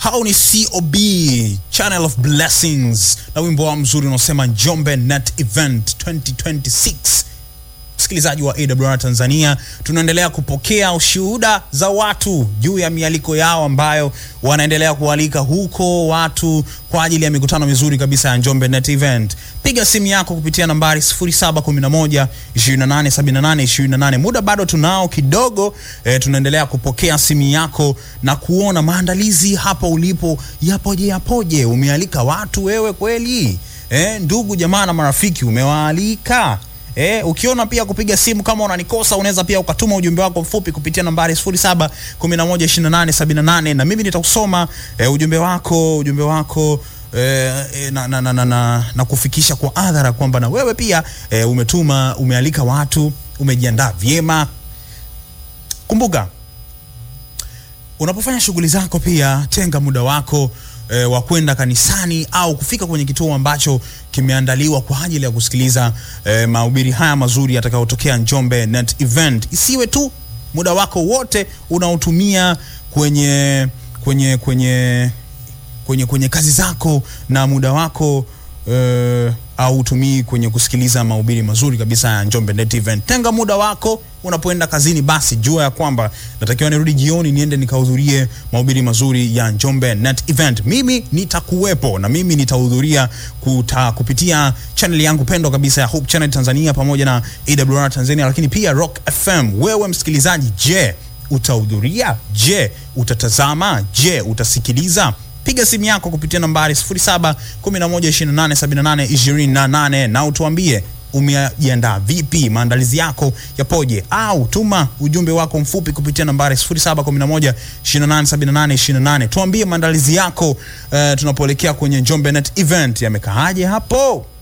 hao ni cob channel of blessings na wimbo wao mzuri unaosema njombe net event 2026 msikilizaji wa awr tanzania tunaendelea kupokea ushuhuda za watu juu ya mialiko yao ambayo wanaendelea kualika huko watu kwa ajili ya mikutano mizuri kabisa ya njombe net event piga simu yako kupitia nambari 711 2878 muda bado tunao kidogo e, tunaendelea kupokea simu yako na kuona maandalizi hapa ulipo yapoje yapoje umealika watu wewe kweli e, ndugu jamaa na marafiki umewaalika Eh, ukiona pia kupiga simu kama unanikosa unaweza pia ukatuma ujumbe wako mfupi kupitia nambari 07112878 na mimi nitausoma eh, ujumbe wako ujumbe wako eh, eh, na, na, na, na, na, na kufikisha kwa adhara kwamba na wewe pia eh, umetuma umealika watu umejiandaa vyema kumbuka unapofanya shughuli zako pia tenga muda wako e, wa kwenda kanisani au kufika kwenye kituo ambacho kimeandaliwa kwa ajili ya kusikiliza e, mahubiri haya mazuri yatakayotokea Njombe Net Event. Isiwe tu muda wako wote unaotumia kwenye kwenye kwenye kwenye kwenye kazi zako na muda wako uh, au utumii kwenye kusikiliza mahubiri mazuri kabisa ya Njombe Net Event. Tenga muda wako unapoenda kazini, basi jua ya kwamba natakiwa nirudi jioni niende nikahudhurie mahubiri mazuri ya Njombe Net Event. Mimi nitakuwepo na mimi nitahudhuria kuta, kupitia channel yangu pendwa kabisa ya Hope Channel Tanzania pamoja na AWR Tanzania, lakini pia Rock FM. Wewe msikilizaji, je, utahudhuria? Je, utatazama? Je, utasikiliza? piga simu yako kupitia nambari 0711287828 na utuambie umejiandaa vipi maandalizi yako yapoje au tuma ujumbe wako mfupi kupitia nambari 0711287828 tuambie maandalizi yako uh, tunapoelekea kwenye Njombe Net Event yamekaaje hapo